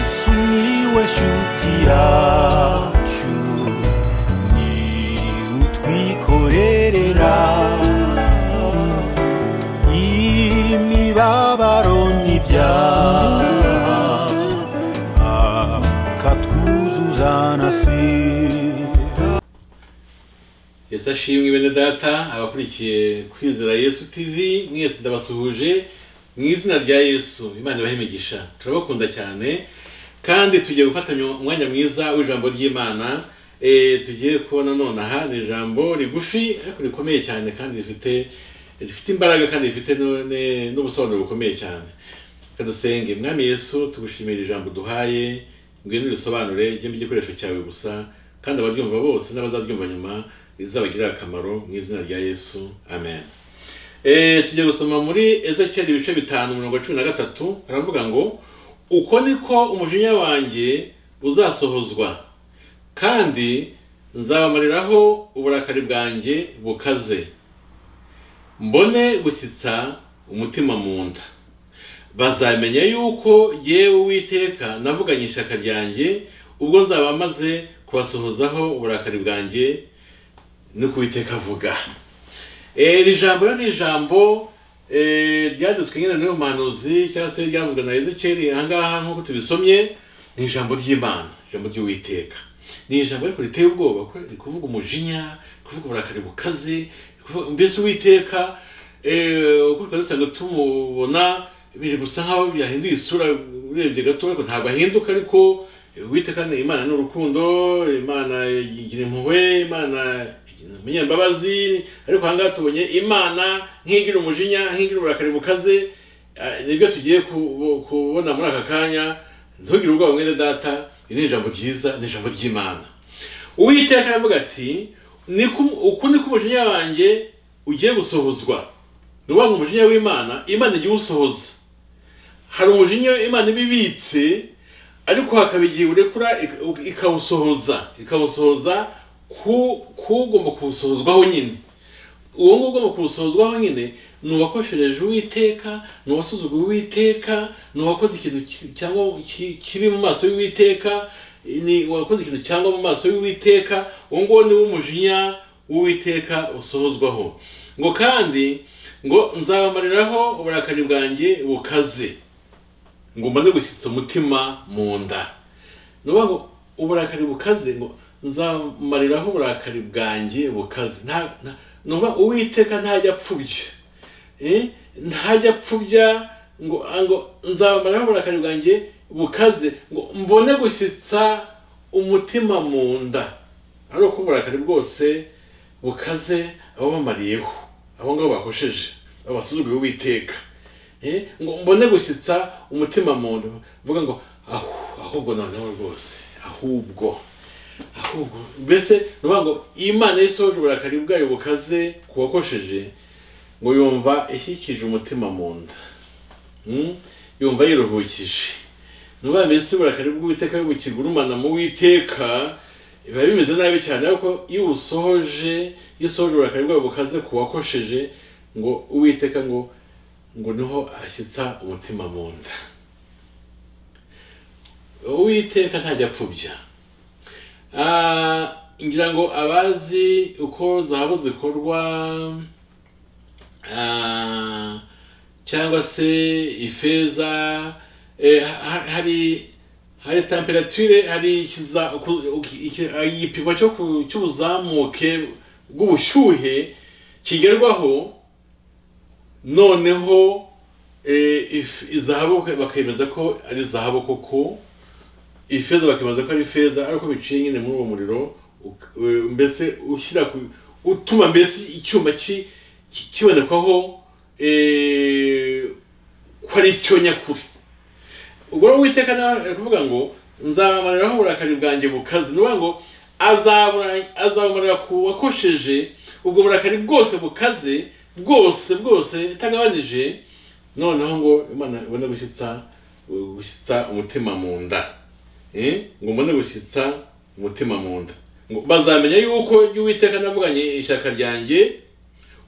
sumiłeś utiaciu ni utwikorerera imibabaro n'ibyaha akatwuzuza na sida yesu ashimwe bene data abakurikiye kwizera yesu tv mwese ndabasuhuje mu izina rya yesu imana ibahe imigisha turabakunda cyane kandi tugiye gufatanya umwanya mwiza w'ijambo ry'imana Eh, tugiye kubona nonaha ni ijambo rigufi ariko rikomeye cyane kandi rifite rifite imbaraga kandi rifite nu- ne- n'ubusobanuro bukomeye cyane reka dusenge mwami yesu tugushimira ijambo duhaye ngwino urisobanure ryembe igikoresho cyawe gusa kandi abaryumva bose n'abazaryumva nyuma rizabagirire akamaro mu izina rya yesu amen Eh, tujya gusoma muri ezekiyeli ibice bitanu mirongo cumi na gatatu haravuga ngo uko niko umujinya wanjye uzasohozwa kandi nzabamariraho uburakari bwanjye bukaze mbone gushyitsa umutima mu nda bazamenya yuko yewe uwiteka navuganye ishyaka ryanjye ubwo nzaba maze kubasohozaho uburakari bwanjye no kuwiteka avuga Eh, iri jambo rero ni ijambo eh, ryanditswe nyine n'uyu muhanuzi cyangwa se ryavuzwe na ezekiyeli ahangaha nk'uko tubisomye ni ijambo ry'imana ijambo ry'uwiteka ni ijambo ariko riteye ubwoba kuko riri kuvuga umujinya kuvuga uburakari bukaze riri kuvuga- mbese uwiteka eh, uko twari dusanzwe tumubona biri gusa nk'aho byahinduye isura urebye gato ariko ntabwo ahinduka ariko eh, uwiteka ni imana ni urukundo imana igira impuhwe imana umunyambabazi ariko ahangaha tubonye imana nk'igira umujinya nk'igira uburakari bukaze eh, nibyo tugiye kubo- kubona muri aka kanya ntugire ubwoba mwene data iri ni ijambo ryiza ni ijambo ry'imana uwiteka aravuga ati "Niko- uku niko umujinya wanjye ugiye gusohozwa ni ukuvuga ngo umujinya w'imana imana igiye usohoza hari umujinya imana iba ibitse ariko hakaba igihe urekura ik- ikawusohoza ikawusohoza ku- k'ugomba kuwusohozwaho nyine uwo nguwo ugomba kuwusohozwaho nyine ni uwakoshereje uwiteka ni uwasuzuguye uwiteka ni uwakoze ikintu ki- cyangwa ki- kibi mu maso y'uwiteka ni uwakoze ikintu cyangwa mu maso y'uwiteka uwo nguwo ni wo umujinya w'uwiteka usohozwaho ngo kandi ngo nzabamariraho uburakari bwanjye bukaze ngo mbone gushyitsa umutima mu nda ni ukuvuga ngo uburakari bukaze ngo nzamariraho uburakari bwanjye bukaze Nta- nta- ni ukuvuga uwiteka ntajya apfubya Eh, ntajya apfubya ngo ngo nzamariraho uburakari bwanjye bukaze ngo mbone gushyitsa umutima mu nda ari uko uburakari bwose bukaze ababamariyeho abo ngabo bakosheje abo basuzuguye uwiteka Eh, ngo mbone gushyitsa umutima mu nda mvuga ngo ahu ahubwo noneho rwose ahubwo ahubwo mbese ni ukuvuga ngo iyo imana yisohoje uburakari bwayo bukaze ku wakosheje ngo yumva ishyikije umutima mu nda Mm? yumva yiruhukije nuba mbese uburakari bw'uwiteka iyo bukigurumana mu witeka biba bimeze nabi cyane ariko iyo usohoje iyo usohoje uburakari bwayo bukaze ku wakosheje ngo uwiteka ngo ngo niho ashyitsa umutima mu nda uwiteka ntajya apfubya Ah, ngira ngo abazi uko zahabu zikorwa ah, cyangwa se ifeza eh, ha- hari hari temperature hari ikiza- ku- uki- iki- ah, igipimo cyo ku- cy'ubuzamuke bw'ubushyuhe kigerwaho noneho eh, if- izahabu bakemeza ko ari zahabu koko ifeza bakemeza ko ari feza ariko biciye nyine muri uwo muriro uk- eh, mbese ushyira ku utuma mbese icyuma ki- ki- kibonekwaho eh, ko ari cyo nyakuri ubwo rero uwiteka nawe ari kuvuga ngo nzabamariraho uburakari bwanjye bukaze ni ukuvuga ngo azabura- azabumarira ku wakosheje ubwo burakari bwose bukaze bwose bwose itagabanije noneho ngo imana ibone gushyitsa gushyitsa umutima mu nda Eh, ngo mbone gushyitsa umutima mu nda ngo bazamenya yuko jya uwiteka navuganye ishyaka ryanjye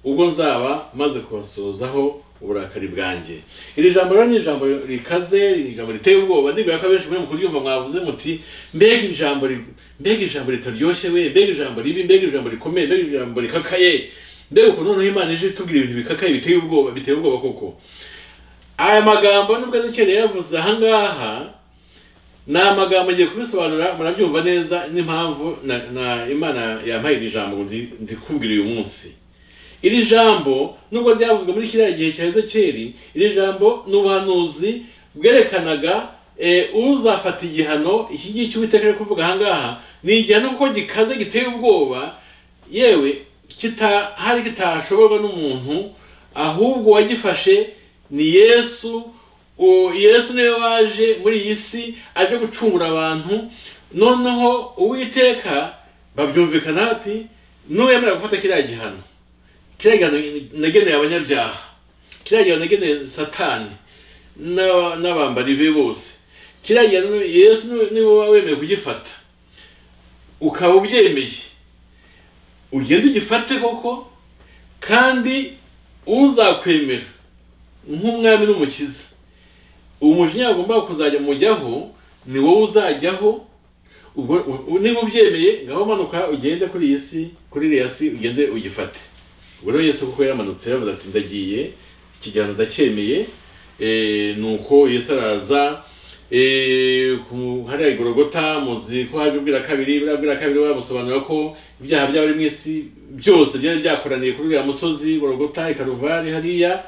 ubwo nzaba maze kubasozaho uburakari bwanjye iri jambo rero ni ijambo rikaze ni ijambo riteye ubwoba ndibwira ko abenshi muri mu kuryumva mwavuze muti mbega ijambo ri- mbega ijambo ritaryoshye we mbega ijambo ribi mbega ijambo rikomeye mbega ijambo rikakaye mbega ukuntu noneho imana ije itubwira ibintu bikakaye biteye ubwoba biteye ubwoba koko aya magambo nubwo azikeneye yavuze aha ngaha ni amagambo ngiye kubisobanura murabyumva neza n'impamvu na- na imana yampaye iri jambo ngo ndi- ndikubwira uyu munsi iri jambo nubwo ryavuzwe muri kiriya gihe cya ezekeri iri jambo ni ubuhanuzi bwerekanaga eh, uzafata igihano iki ngiki uwiteka ari kuvuga aha ngaha ni igihano kuko gikaze giteye ubwoba yewe kita hari kitashoborwa n'umuntu ahubwo uwagifashe ni yesu uwo yesu niwe waje muri iyi si aje gucungura abantu noneho uwiteka babyumvikana ati n'uwemera gufata kiriya gihano kiriya gihano nageneye abanyabyaha kiriya gihano nageneye satani n'aba- n'abambari be bose kiriya gihano yesu niwe- niwe waba wemeye kugifata ukaba ubyemeye ugende ugifate koko kandi uzakwemera nk'umwami n'umukiza umujinya agomba kuzajya mujyaho ni wowe uzajyaho ubwo u- niba ubyemeye ngaho manuka ugende kuri iyi si kuri iriya si ugende ugifate ubwo rero yesu kuko yamanutse yavuze ati ndagiye iki gihano ndacyemeye eh, nuko yesu araza eh, ku- hariya igorogota muzi ko haje ubwira kabiri buriya bwira kabiri bamusobanura ko ibyaha by'abari mu isi byose byari byakoraniye kuri uriya musozi gorogota i karuvari hariya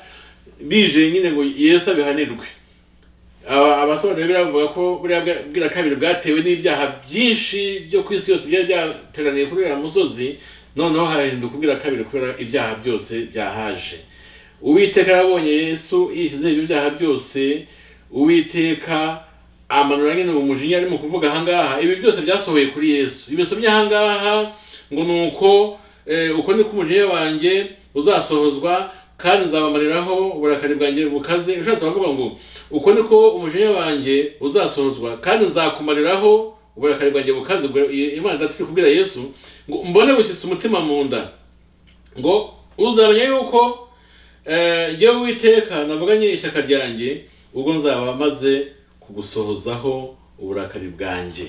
bije nyine ngo yesu abihanirwe Aba- abasobanura bibiliya bavuga ko buriya bwa- bwira kabiri bwatewe n'ibyaha byinshi byo ku isi yose byari byateraniye kuri uriya musozi noneho hahinduka ubwira kabiri kubera ibyaha byose byahaje uwiteka yabonye yesu yishyizeho ibyo byaha byose uwiteka amanura nyine uwo mujinya arimo kuvuga aha ngaha ibi byose byasohoye kuri yesu ibimenyetso by'aha ngaha ngo ni uko eh, uko ni ko umujinya wanjye uzasohozwa kandi nzabamariraho uburakari bwanjye bukaze ushatse bavuga ngo uko niko umujinya wanjye uzasohozwa kandi nzakumariraho uburakari bwanjye bukaze Ubwo imana data iri kubwira yesu ngo mbone gushyitsa umutima mu nda ngo uzamenya yuko Eh, njyewe uwiteka navuganye ishyaka ryanjye ubwo nzaba maze kugusohozaho uburakari bwanjye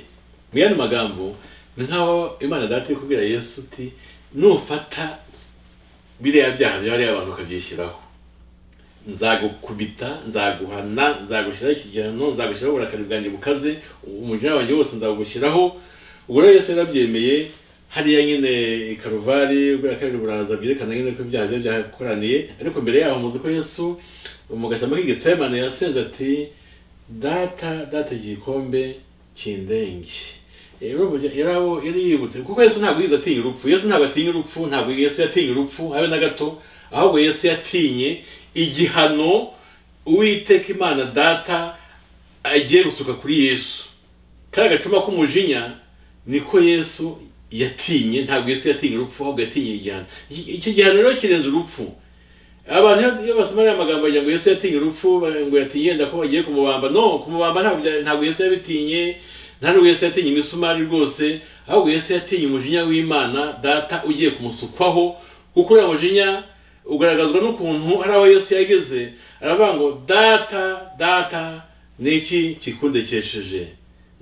mu yandi magambo ni nk'aho imana data iri kubwira yesu uti nufata biriya byaha by'abariya abantu ukabyishyiraho nzagukubita nzaguhana nzagushyiraho iki gihano nzagushyiraho uburakari bwanjye bukaze umujinya wanjye wose nzagushyiraho ubwo rero yesu yarabyemeye hariya nyine i karuvari kubera ko ari buraza byerekana nyine ko ibyaha bye byakoraniye ariko mbere yaho muzi ko yesu mu gashyamba k'igitsemane yasenze ati data data igikombe kindenge Eh, urumva yarabo- yari yibutse kuko yesu ntabwo yigeze atinya urupfu yesu ntabwo atinya urupfu ntabwo yesu yatinye urupfu habe na gato ahubwo yesu yatinye igihano uwiteka imana data agiye gusuka kuri yesu kariya gacuma k'umujinya niko yesu yatinye ntabwo yesu yatinye urupfu ahubwo yatinye igihano Iki- iki gihano rero kirenze urupfu abantu iyo- iyo basoma ariya magambo bagira ngo yesu yatinye urupfu ba- ngo yatinye yenda ko bagiye kumubamba no kumubamba ntabwo bya- ntabwo yesu yabitinye nta nubwo yesu yatinye imisumari rwose ahubwo yesu yatinye umujinya w'imana data ugiye kumusukwaho kuko uriya mujinya ugaragazwa n'ukuntu hari aho yesu yageze aravuga ngo data data niki kikundekesheje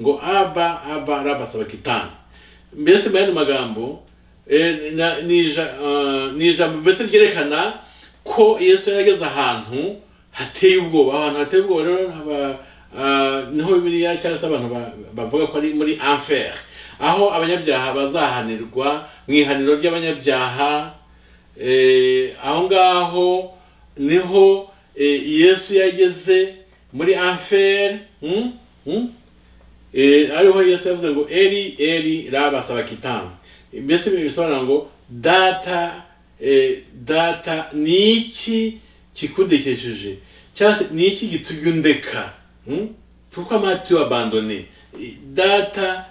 ngo aba aba raba saba kitani mbese mu yandi magambo eh, na- ni ija- ah, ni ijambo mbese ryerekana ko yesu yageze ahantu hateye ubwoba ahantu hateye ubwoba rero haba, ah, niho biriya cyangwa se abantu ba- bavuga ko ari muri enfer aho abanyabyaha bazahanirwa mu ihaniro ry'abanyabyaha eh, aho ngaho niho eh, yesu yageze muri enfer hmm? Hmm? Eh, ariho yesu yavuze ngo eri eri raba sabakitani mbese ibi bisobanura ngo data eh, data ni iki kikudekesheje cyangwa se ni iki gitumye undeka hmm? pourquoi m'as-tu abandonné Eh, data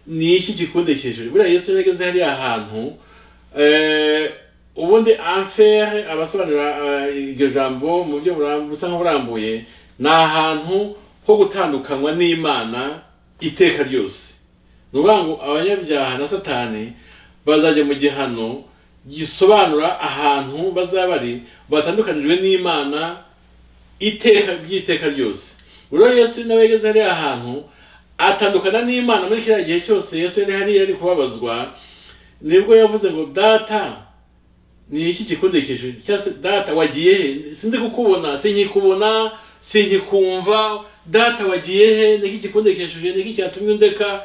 ni iki gikundekesheje buriya yesu yageze hariya hantu eh, ubundi enfer abasobanura eh, iryo jambo mu buryo buram- busa nk'uburambuye ni ahantu ho gutandukanywa n'imana iteka ryose ni ukuvuga ngo abanyabyaha na satani bazajya mu gihano gisobanura ahantu bazaba bari batandukanijwe n'imana iteka by'iteka ryose rero yesu nawe yageze hariya hantu atandukana n'imana muri kiriya gihe cyose yesu yari hariya ari kubabazwa nibwo yavuze ngo data ni iki gikundikije cyangwa se data wagiye he sindi kukubona sinkikubona sinkikumva data wagiye he ni iki gikundikishije ni iki cyatumye undeka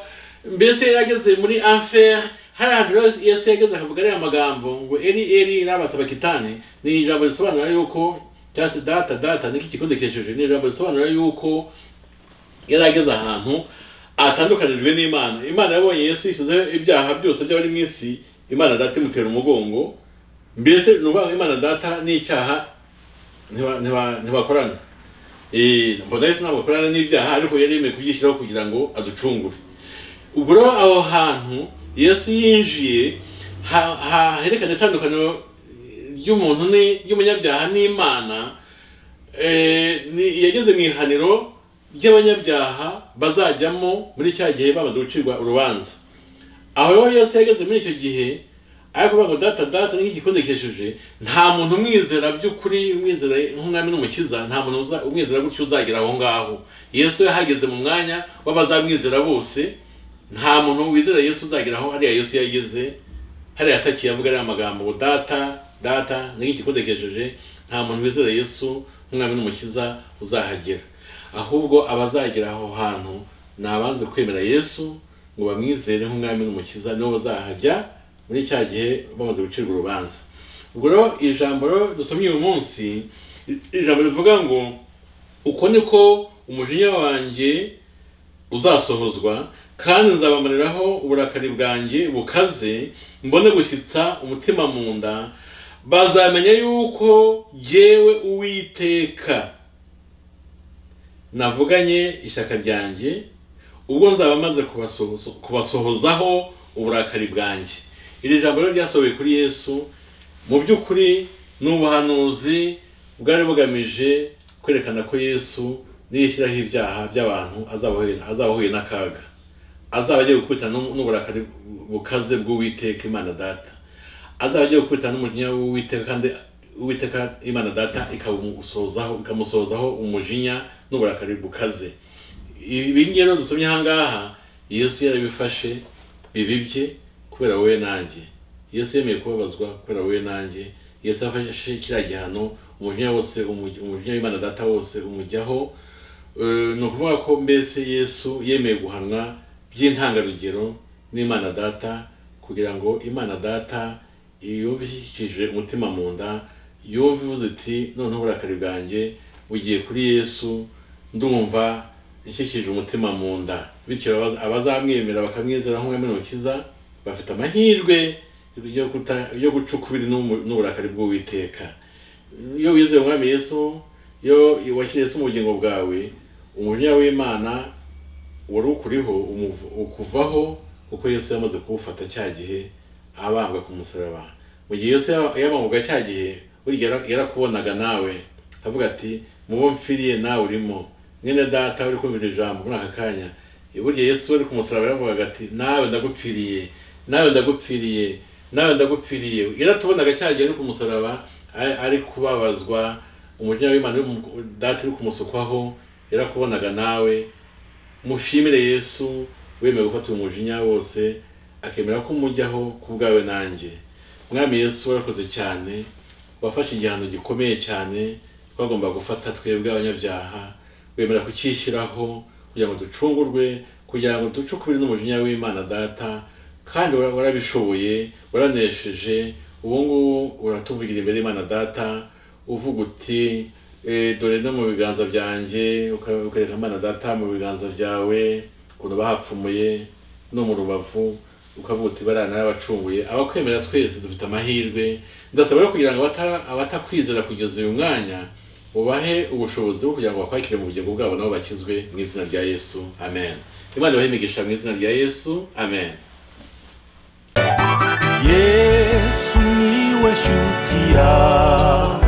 mbese yari ageze muri anfer hari ahantu rero yesu yageze akavuga ariya magambo ngo eri eri rabasaba kitane ni ijambo risobanura yuko cyangwa se data data ni iki gikundikishije ni ijambo risobanura yuko yari ageze ahantu atandukanijwe n'imana imana yabonye yesu yishyizeho ibyaha byose by'abari mu isi imana data imutera umugongo mbese ni ukuvuga ngo imana data n'icyaha ntiba- ntiba- ntibakorana Eh, mbona yesu ntabwo akorana n'ibyaha ariko yari yemeye kubyishyiraho kugira ngo aducungure ubwo rero aho hantu yesu yinjiye ha- ha- herekana itandukaniro ry'umuntu ni- ry'umunyabyaha n'imana Eh, ni- yageze mu ihaniro ry'abanyabyaha bazajyamo muri cya gihe bamaze gucirwa urubanza aho rero yesu yageze muri icyo gihe ari kuvuga ngo data data n'igikondekesheje nta muntu umwizera by'ukuri umwizera nk'umwami n'umukiza nta muntu uza- umwizera gutyo uzagera aho ngaho yesu yahageze mu mwanya w'abazamwizera bose nta muntu wizera yesu uzagera aho hariya yesu yageze hariya atakiye avuga ariya magambo ngo data data n'igikondekesheje nta muntu wizera yesu nk'umwami n'umukiza uzahagera ahubwo abazagera aho hantu ni abanze kwemera yesu ngo bamwizere nk'umwami n'umukiza nibo bazahajya muri cya gihe bamaze gucirwa urubanza ubwo rero ijambo rero dusomye uyu munsi ijambo rivuga ngo uko niko umujinya wanjye uzasohozwa kandi nzabamariraho uburakari bwanjye bukaze mbone gushyitsa umutima mu nda bazamenya yuko jyewe uwiteka navuganye ishyaka ryanjye ubwo nzaba maze kubasohozo- kubasohozaho uburakari bwanjye iri jambo rero ryasohoye kuri yesu mu by'ukuri ni ubuhanuzi bwari bugamije kwerekana ko yesu niyishyiraho ibyaha by'abantu azabahuye azabahuye n'akaga azaba agiye gukubita n'u- n'uburakari bukaze bw'uwiteka imana data azaba agiye gukubita n'umujinya w'uwiteka kandi uwiteka imana data ikamusohozaho ikamusohozaho umujinya n'uburakari bukaze ibi ngibi rero dusomye ahangaha yesu yarabifashe bibibye kubera wowe nanjye yesu yemeye kubabazwa kubera wowe nanjye yesu yafashe kiriya gihano umujinya wose umuj- umujinya w'imana data wose umujyaho Eh, ni ukuvuga ko mbese yesu yemeye guhanwa by'intangarugero n'imana data kugira ngo imana data yumve ishyikije umutima mu nda yumve ivuze iti noneho uburakari bwanjye bugiye kuri yesu ndumva ishyikije umutima mu nda bityo abaza- abazamwemera bakamwizera nk'umwami n'umukiza bafite amahirwe yo kuta- yo guca ukubiri n'umu- n'uburakari bw'uwiteka iyo wizeye umwami yesu iyo wakiriye yesu mu bugingo bwawe umujinya w'imana wari ukuriho umuv- ukuvaho kuko yesu yamaze kuwufata cya gihe abambwa ku musaraba mu gihe yesu yaba- yabambwaga cya gihe burya yara- yarakubonaga nawe avuga ati mubo mpfiriye nawe urimo mwene data uri kumvira ijambo muri aka kanya burya yesu ari ku musaraba yaravugaga ati nawe ndagupfiriye nawe ndagupfiriye nawe ndagupfiriye yaratubonaga cya gihe ari ku musaraba ari- ari kubabazwa umujinya w'imana uri mu- data uri kumusukwaho yarakubonaga nawe mushimire yesu wemeye gufata uyu mujinya wose akemera ko umujyaho ku bwawe nanjye mwami yesu warakoze cyane wafashe igihano gikomeye cyane twagomba gufata twebwe abanyabyaha wemera kukishyiraho kugira ngo ducungurwe kugira ngo duce ukubiri n'umujinya w'imana data kandi wara- warabishoboye waranesheje ubu ngubu uratuvugira imbere y'imana data uvuga uti "Eh, dore no mu biganza byanjye uka- ukareka imana data mu biganza byawe ukuntu bahapfumuye no mu rubavu ukavuga uti bariya narabacunguye abakwemera twese dufite amahirwe ndasaba rero kugira ngo abata- abatakwizera kugeza uyu mwanya ubahe ubushobozi bwo kugira ngo bakwakire mu bugingo bwabo nabo bakizwe mu izina rya yesu amen imana ibahe imigisha mu izina rya yesu amen yesu niwe shuti yawe